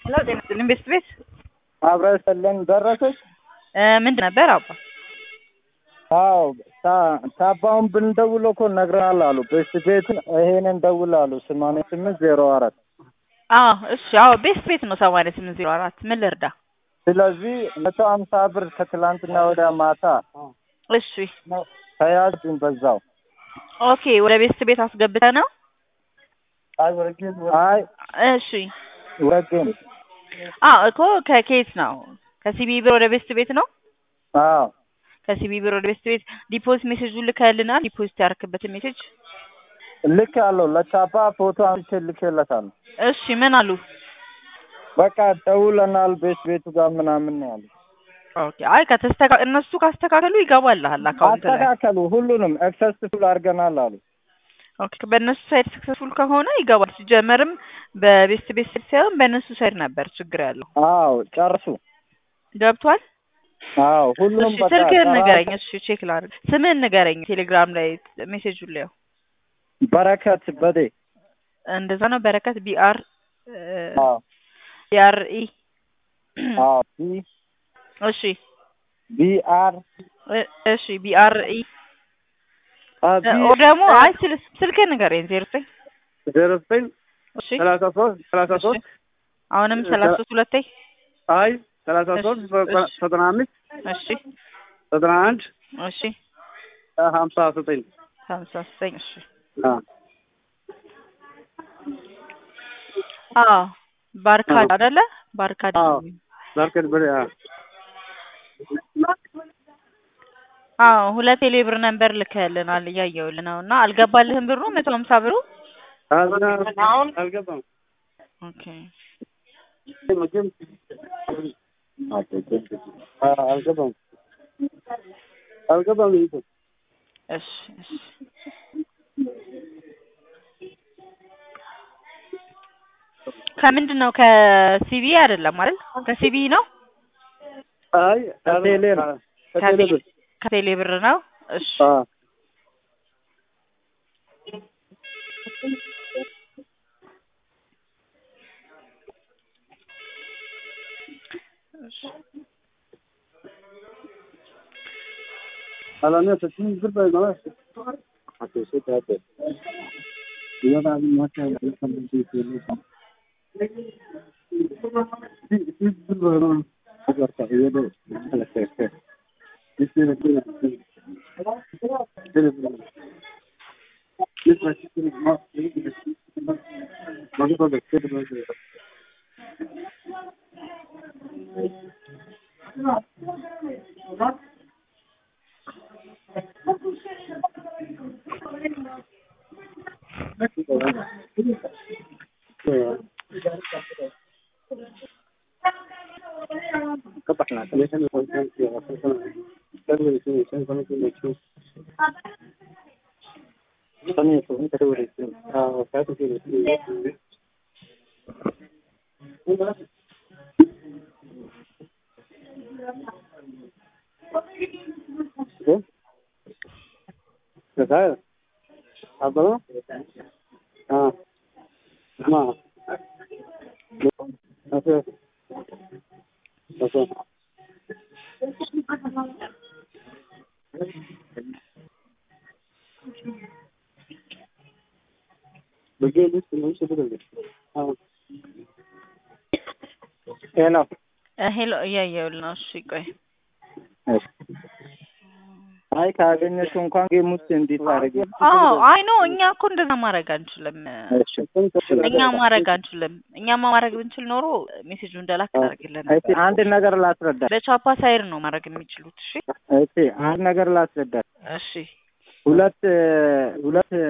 ሄሎ ጤና ይስጥልኝ ቤት ቤት አብረን ሰለን ደረሰች። ምንድን ነበር አባ? አዎ ታባውን ብንደውል እኮ ነግረናል አሉ። ቤት ቤቱን ይሄንን ደውል አሉ። ሰማንያ ስምንት ዜሮ አራት አዎ እሺ፣ አዎ ቤት ቤት ነው ሰማንያ ስምንት ዜሮ አራት ምን ልርዳ? ስለዚህ መቶ አምሳ ብር ከትላንትና ወደ ማታ እሺ ተያዝን በዛው። ኦኬ ወደ ቤት ቤት አስገብተ ነው? አይ እሺ ወገን አዎ እኮ ከኬት ነው? ከሲቢ ብር ወደ ቤት ቤት ነው? አዎ ከሲቢ ብር ወደ ቤት ቤት ዲፖዚት ሜሴጁን ልከልናል። ዲፖዚት ያደረክበትን ሜሴጅ ልክ አለው ለቻፓ ፎቶ አንስቼ ልኬለታለሁ። እሺ ምን አሉ? በቃ ደውለናል ቤት ቤቱ ጋር ምናምን ነው ያሉት። ኦኬ አይ ከተስተካ እነሱ ካስተካከሉ ይገባልሃል አካውንት ላይ አስተካከሉ ሁሉንም ሰክሰስፉል አድርገናል አሉ። ኦኬ በእነሱ ሳይድ ሰክሰስፉል ከሆነ ይገባል። ሲጀመርም በቤስት ቤት ሳይድ ሳይሆን በእነሱ ሳይድ ነበር ችግር ያለው። አዎ ጨርሱ። ገብቷል? አዎ ሁሉም እሺ በቃ ስልክህን ጨራ- ንገረኝ። እሺ ቼክ ላድርግ። ስምህን ንገረኝ። ቴሌግራም ላይ ሜሴጁን ላየው። በረከት በዴ እንደዛ ነው። በረከት ቢአር አዎ ቢአር ኢ አዎ ቢ እሺ ቢአር እ- እሺ ቢአር ኢ ኦ ደግሞ አይ ስል- ስልክህን ንገረኝ። ዜሮ ዘጠኝ ዜሮ ዘጠኝ እሺ ሰላሳ ሶስት ሰላሳ እሺ ሶስት አሁንም ሰላሳ ሶስት ሁለቴ አይ ሰላሳ እሺ፣ ሶስት እሺ። ዘጠና አምስት እሺ ዘጠና አንድ እሺ ሀምሳ ዘጠኝ ሀምሳ ዘጠኝ እሺ አዎ አዎ ባርካድ አይደለ? ባርካድ አዎ። ዛርከት በሬ አዎ ሁለት ቴሌብር ነንበር ልከልናል እያየሁልህ ነው። እና አልገባልህም ብሩ መቶ ሀምሳ ብሩ አልገባም ኦኬ መቼም አልገባም አልገባም ይሄ እሺ እሺ ከምንድን ነው ከሲቢ አይደለም አይደል? ከሲቢ ነው አይ ከቴሌ ነው። ከቴሌ ብር ከቴሌ ብር ነው። እሺ አዎ Alamıyor seçim bir böyle ama. Ateşe kağıt. Ya da bir maç yapıyor. Sen bir şey söylüyorsan. Bir bir böyle ama. Hadi artık ya da. Bir şey bekliyor. Şöyle bir. Bir maç bir maç. Bakın bakın. Şöyle böyle. ¿Sabes? ¿Algo? Ah. No. No sé. No sé. Porque él es no se puede. Ah. ሄሎ ሄሎ እያየሁልህ ነው። እሺ ቆይ አይ ካገኘሽው እንኳን ጌም ውስጥ እንዴት አድርጌ አዎ አይ ኖ እኛ እኮ እንደዛ ማድረግ አንችልም። እኛ ማድረግ አንችልም። እኛማ ማድረግ ብንችል ኖሮ ሜሴጁ እንደላክ እናደርግልን እሺ ነበር። አንድ ነገር ላስረዳ በቻፓ ሳይድ ነው ማድረግ የሚችሉት። እሺ እሺ አንድ ነገር ላስረዳ እሺ ሁለት ሁለት